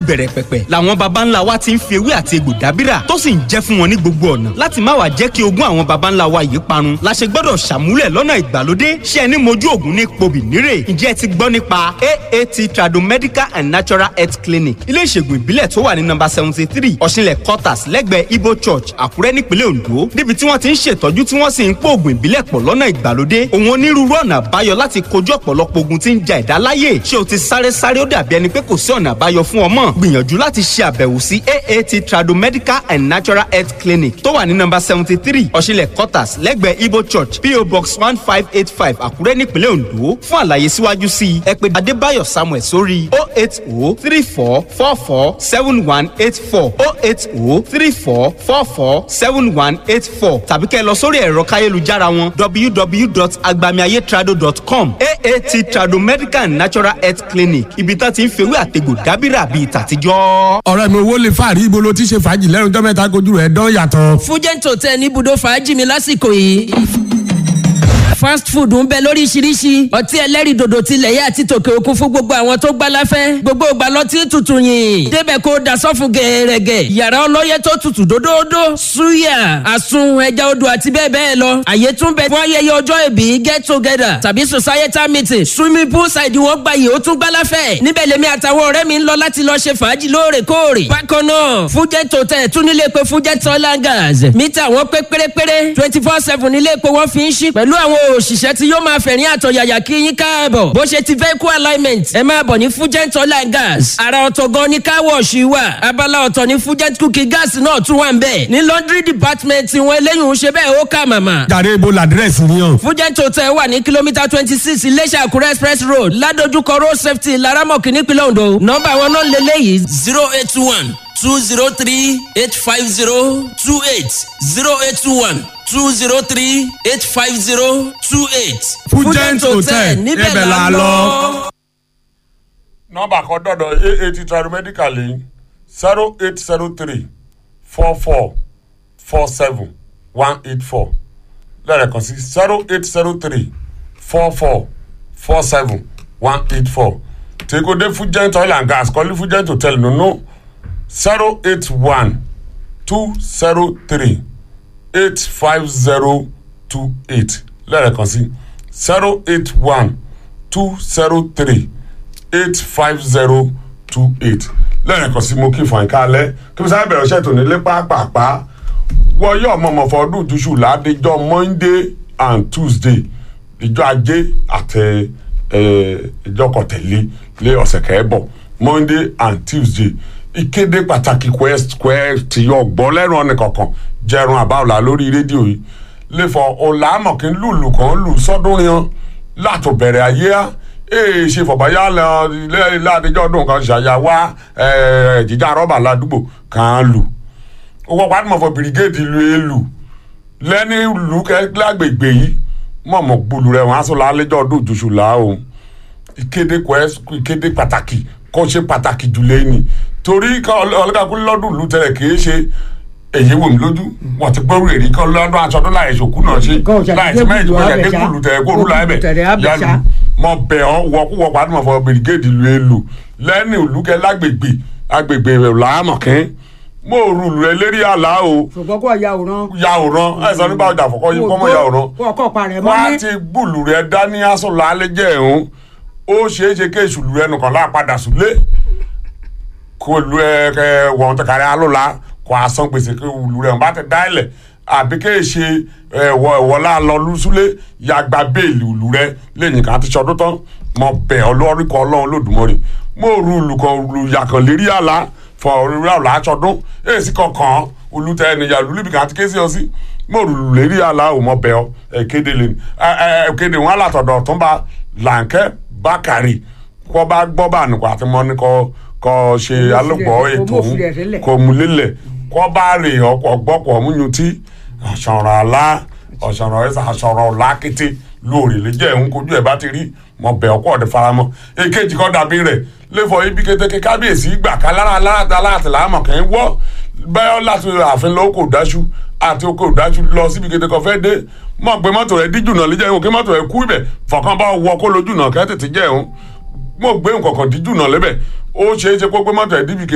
ìbẹ̀rẹ̀ pẹ̀pẹ̀ làwọn baba ńlá wa ti ń fi ewé àti egbò dábìrà tó sì ń jẹ́ fún wọn ní gbogbo ọ̀nà láti má wàá jẹ́ kí ogún àwọn baba ńlá wa yìí parun la ṣe gbọ́dọ̀ ṣàmúlẹ̀ lọ́nà ìgbàlódé ṣé ẹni mojú ògùn ní pobì nírè ǹjẹ́ ẹ ti gbọ́ nípa aat tradomedical and natural health clinic ilé ìṣègùn ìbílẹ̀ tó wà ní nọ́mbà seventy three ọ̀ṣinlẹ̀ quarters lẹ́gbẹ̀ẹ́ ibo church àkúrẹ́ nípínlẹ̀ ondo níbi tí wọ́n ti ń ṣètọ́jú tí wọ́n sì ń pò ògùn ìbílẹ̀ pọ̀ lọ́nà ìgbàlódé òun onírúurú ọ̀nà àbáyọ láti kojú ọ̀pọ̀lọpọ̀ ogun tí ń ja ẹ̀dá láyè ṣé o ti sáré sáré ó dàbí ẹni pé kò sí ọ̀nà àbáyọ fún ọmọ gbìyànjú láti ṣe àbẹ̀wò sí aat tradomedical and natural health clinic tó wà ní nọ́mbà seventy three ọ̀ṣinlẹ̀ quarters lẹ́gbẹ̀ẹ́ ibo church po box one five eight five àkúrẹ́ nípínlẹ̀ ondo fún àlàyé síwájú sí i ẹ pè adébáyọ̀ samuel sórí o eight o three four four four seven one eight four o eight o three four four four seven one eight four tàbí kẹ́ ẹ lọ sórí ẹ̀rọ káyélujára wọn www.agbamiayetrado.com aat trado medical and natural health clinic ibi tá ti ń fewé àtegbò dábìrà bíi tàtijọ́. ọ̀rẹ́ mi owó lè fàárí ibo ló ti ṣe fàájì lẹ́nu tó mẹ́ta kojú rẹ̀ dán yàtọ̀. fújẹ́ǹtò tẹ ní ibùdó fàájì mi lásìkò yìí fast food ń bẹ lóríṣiríṣi ọtí ẹlẹ́rìndòdò tilẹ̀ yẹ àti tòkè òkun fún gbogbo àwọn tó gbá láfẹ́ gbogbo ìgbà lọtí tutù yìn débẹ̀ kó dasọ́fún gẹ̀ẹ́rẹ́gẹ̀ yàrá ọlọ́yẹ tó tutù dódódó suya àsun ẹja odò àti bẹ́ẹ̀ bẹ́ẹ̀ lọ àyè tún bẹ fún ayẹyẹ ọjọ́ ìbí get together tàbí societal meeting swimming pool side wọn gba yìí ó tún gbá láfẹ́ níbẹ̀ lèmi àtàwọn ọ̀rẹ́ mi ń lọ láti lọ ṣe fàájì lóòrèkóòrè bákan náà fújẹ́ tòtẹ́ tún nílé pé fújẹ́ tọ́lá gas mítà wọn pé pérépéré twenty four seven nílé pé wọ́n fi ń ṣí pẹ̀lú àwọn òṣìṣẹ́ tí yóò máa fẹ̀rín àtọ̀yàyà kí yín káàbọ̀ bó ṣe ti vehicle alignment ẹ máa bọ̀ ní fugent oil and gas ara ọ̀tọ̀ gan ni car wash wà abala ọ̀tọ̀ ní fugent cooking gas náà tún wà ń bẹ̀ ní laundry department wọn eléyìí ń ṣe bẹ́ẹ̀ ó kà màmá. jàre ibo làdírẹ́sì ni hàn. fugent hotel wà ní kìlómítà twenty six iléṣà àkúrẹ́ express road ládojúkọ road safety laramọ̀kì nípínlẹ̀ ondo nọ́mbà wọn náà lélẹ́yìí zero eight one two zero three eight five zero two eight zero eight one two zero three eight five zero two eight. Fugent Hotel, níbẹ̀ la lọ. nọ́mbà kan dọ̀dọ̀ aat tradomedical yìí zero eight zero three four four four seven one eight four lẹ́ẹ̀kan sí zero eight zero three four four four seven one eight four tèkódé fugent oil and gas kọ́lí fugent hotel nínú zero eight one two zero three eight five zero two eight lẹ́ẹ̀kan sí zero eight one two zero three eight five zero two eight lẹ́ẹ̀kan sí mo kí fún ẹ̀ka alẹ́ kí n sáré bẹ̀rẹ̀ ṣẹ́ tòní lé pàápàá wọ́n yóò mọ̀mọ́ fọdún jùṣù ládéjọ́ monday and tuesday ìjọ ajé àtẹ ìjọ kọtẹ̀lé lé ọ̀sẹ̀ kẹ́ẹ̀bọ̀ monday and tuesday ìkéde pàtàkì quest quest yọ gbọ́ lẹ́nu ọ̀nì kankan jẹrun àbáwọlá lórí rédíò yìí lẹ́fọ̀ ọ̀làmọ̀kí lùlù kan lù sọ́dún yan látò bẹ̀rẹ̀ ayé á ee ṣe fọ̀báyá ládéjọ́ ọdún kan ṣàyàwá jíjà rọ́bà ládùúgbò kan lù owó pàtàkì bìrìgéèdì lu èlù lẹ́ni lù lágbègbè yìí mọ̀mọ́ gbùlù rẹ̀ wọ́n á sọ lálẹ́jọ́ ọdún òjòṣù làáhùn ìkéde quest ìkéde pàtàkì kó ṣe pàtàkì jù lẹ́yìn torí ọlọ́dàkùn lọ́dún ìlú tẹ̀lẹ̀ kì í ṣe èyí wò mí lójú wọn ti gbọ́rù èrè kọ́ lọ́dún aṣọ́dún láì ṣòkú náà ṣe láì tí mẹ́rin tó yẹ kí kùlù tẹ̀ kó rúlà ẹ̀bẹ̀ yálù mọ bẹ̀ ọ́ wọ́kúwọ́ pàdé mọ̀ fọ bìrìgéèdì lu èlò lẹ́ni ìlúkẹ́ lágbègbè agbègbè làámọ̀kín mo rù lù ẹ lérí àlá o. ṣùgbọ́n kò yàwòrán. yàwòrán ẹ sọ nípa ọjà àfọkọ yìí kọ́mọ yàwòrán. kó ọkọ parẹ́ mọ́ wá ní. ti gbùlù rẹ dání aṣọ làálẹ̀ jẹ́ ẹ̀hún ó ṣeé ṣe kí èṣù lù ẹnu kan láàpadà súlé kó lu ẹ ẹ wọn tẹ kárí alóla kó asan gbèsè kí lu rẹ wọn bá tẹ dá ilẹ̀ àbí kí èṣe ẹ wọ ìwọlá lọ lùsúlé yàgbá béèlì lu rẹ lẹ́yìn kan àti sọdún tán mọ bẹ ọlọ́rí kan ọlọ́run lòdùmọ̀rì mo ru olùkọ́ lu yàkàn lérí àlá fọ orí àlá aṣọdún èsì kankan olùtẹ ènìyàn lùlíbi kan àti kéésì ọ sí mo rù lérí àlá ò mọ bẹ ọ ẹ kéde lè ẹ ẹ kéde wọn àlàtọ̀dọ̀ tó ń bá làǹkẹ́ bákàrí kọ́ bá gbọ́ bá nìkan àti mọ́ ní kọ́ kọ́ ṣe alùpọ̀ ètò òun kò mú lélẹ̀ kọ́ bá rè ọkọ̀ gbọ́kọ̀ múnyutí ọ̀ṣọ̀rọ̀ àlá ọ̀ṣọ̀rọ̀ ẹ̀sà ọ̀ṣọ̀rọ̀ ọ̀la kété lóòrè lè jẹ́ òun kojú ẹ̀ bá ti rí mọ bẹ̀ ọkọ̀ ọ̀dẹ faramọ́ èkejì kọ́ dàbí rẹ̀ lẹ́fọ̀ ibi kété kábíyèsí gbà ká lára aláàtà aláàtà làámọ̀ kẹ́ ń wọ́ bẹ́ẹ̀ láti ààfin lọ́wọ́ kò dáṣu àti oko ìdájú lọ síbi kété kan fẹ́ dé mọ̀ pé mọ́tò rẹ̀ díjù náà lè jẹ́ ìwọ̀n kí mọ́tò rẹ̀ kú ibẹ̀ fọ̀kàn bá wọ kó lójú náà kẹ́ tètè jẹ́ òun mo gbé nǹkan kan díjù náà lébẹ̀ ó ṣeé ṣe kó gbé mọ́tò rẹ̀ díbi